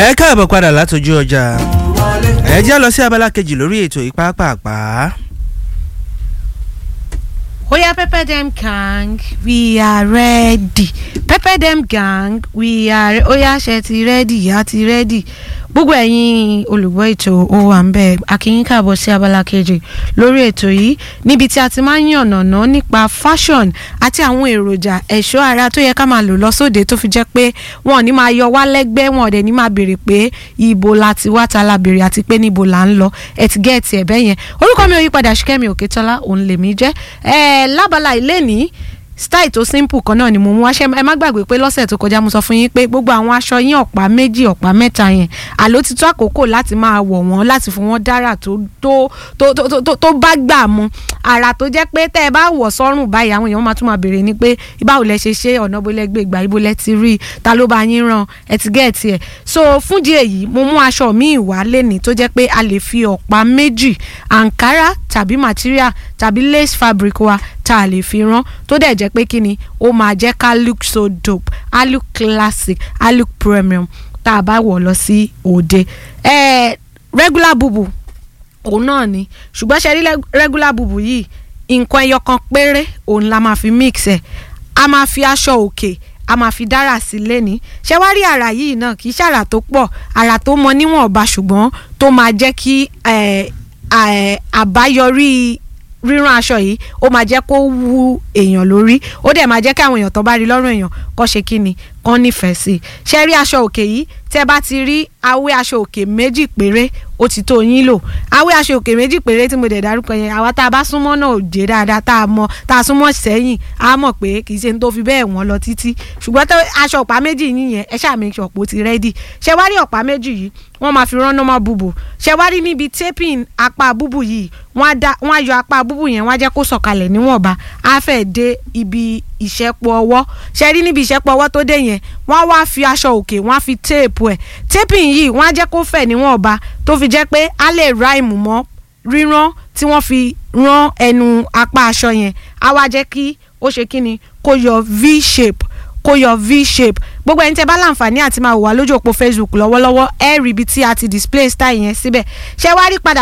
ẹ káàbọ̀ padà látọjú ọjà ẹ jẹ́ lọ sí abala kejì lórí ètò ìpápàpá. Oya Pepper Dem Gang, we are ready. Pepper Dem Gang, we are Oya ṣe ti ready, ya ti ready. Gbogbo ẹ̀yin olùgbọ́ ètò ó wà ń bẹ̀ akínyín káàbọ̀ sí abala kejì lórí ètò yìí níbi tí a ti máa ń yànnàná nípa fashion àti àwọn èròjà ẹ̀ṣọ́ ara tó yẹ ká máa lò lọ sóde tó fi jẹ́ pé wọn ò ní máa yọ wá lẹ́gbẹ́ wọn ò dẹ̀ ní máa béèrè pé ibo la ti wá ta la béèrè àti pé níbo la ń lọ ẹ̀ ti gẹ́ẹ̀tì ẹ̀ bẹ́yẹn orúkọ mi ò yípadà Ṣìkẹ́mi Òkètọ́lá òun lèmi jẹ́ ẹ̀ lábala ilé ní style tó simple kan náà ni mo mú wá ṣe ẹ má gbàgbé pé lọ́sẹ̀ tó kọjá mo sọ fún yín pé gbogbo àwọn aṣọ yín ọ̀pá méjì ọ̀pá mẹ́ta yẹn àló ti tó àkókò láti máa wọ̀ wọ́n láti fún wọn dára tó tó tó tó tó tó bá gbà mu àrà tó jẹ́ pé tẹ́ ẹ bá wọ̀ sọ́rùn báyìí àwọn èèyàn máa tún máa béèrè ni pé báwo lẹ ṣe ṣe ọ̀nà bó lẹ gbé ìgbà ibo lẹ ti rí ta ló bá yín ràn ẹ ti gẹ̀ẹ́tì ẹ̀ so fún di èyí mo mú aṣọ míì wá lẹ́ni tó jẹ́ pé a lè fi ọ̀pá méjì ankara tàbí material tàbí lace fabric wa tá a lè fi rán tó dẹ̀ jẹ́ pé kí ni ó máa jẹ́ ká look so dope á look classic á look premium tá a bá wọ̀ lọ sí òde eh, regular bubu òun náà ni ṣùgbọ́n ṣe rí regular bubu yìí nǹkan ẹyọ kan péré òun la máa fi mix ẹ̀ a máa fi aṣọ òkè a máa fi dára sí lẹ́ni ṣé wá rí àrà yìí náà kì í ṣàrà tó pọ̀ àrà tó mọ níwọ̀nba ṣùgbọ́n tó máa jẹ́ kí àbáyọrí rírán aṣọ yìí ó máa jẹ́ kó wú èèyàn lórí ó dẹ̀ máa jẹ́ kí àwọn èèyàn tó bá rí lọ́rùn èèyàn kó ṣe kí ni kán nífẹ̀ẹ́ sí i ṣe rí aṣọ òkè yìí tẹ́ bá ti rí awé aṣọ òkè méjì péré ó ti tó yín lò awé aṣọ òkè méjì péré tí mo dẹ̀ dárúkọ yẹn àwa tá a bá súnmọ́ náà òjé dáadáa tá a mọ tá a súnmọ́ sẹ́yìn á mọ̀ pé kì í ṣe ní tó fi bẹ́ẹ̀ wọ́n lọ títí ṣùgbọ́n tó aṣọ ọ̀pá méjì yín yẹn ẹ ṣáà make sure pé ó ti rẹ́dì ṣe wá rí ọ̀pá méjì yìí wọ́n máa fi rán normal búbù ṣe wá rí níbi taping apá búbù yìí wọ́n á yọ apá búbù yẹn wọ́n á jẹ́ kó sọ̀kalẹ̀ níwọ̀nba á fẹ́ dé ibi ìṣẹ́pọ̀ ọwọ́ ṣe rí níbi ìṣẹ́pọ̀ ọwọ́ tó dé yẹn wọ́n wá fi aṣọ òkè wọ́n á fi téèpù ẹ̀ taping yìí wọ́n á jẹ́ kó fẹ̀ níwọ̀nba tó fi jẹ́ pé á lè ráìmù mọ́ rírán tí wọ́n fi rán ẹnu apá aṣọ yẹn á wá jẹ́ kí ó ṣe kí ni kó yọ v shape kó yọ v shape gbogbo ẹni tẹ bá láǹfààní àti máa wò wá lójú òpó facebook lọ́wọ́lọ́wọ́ ẹ rí ibi tí a ti display style yẹn síbẹ̀ ṣé wá rí padà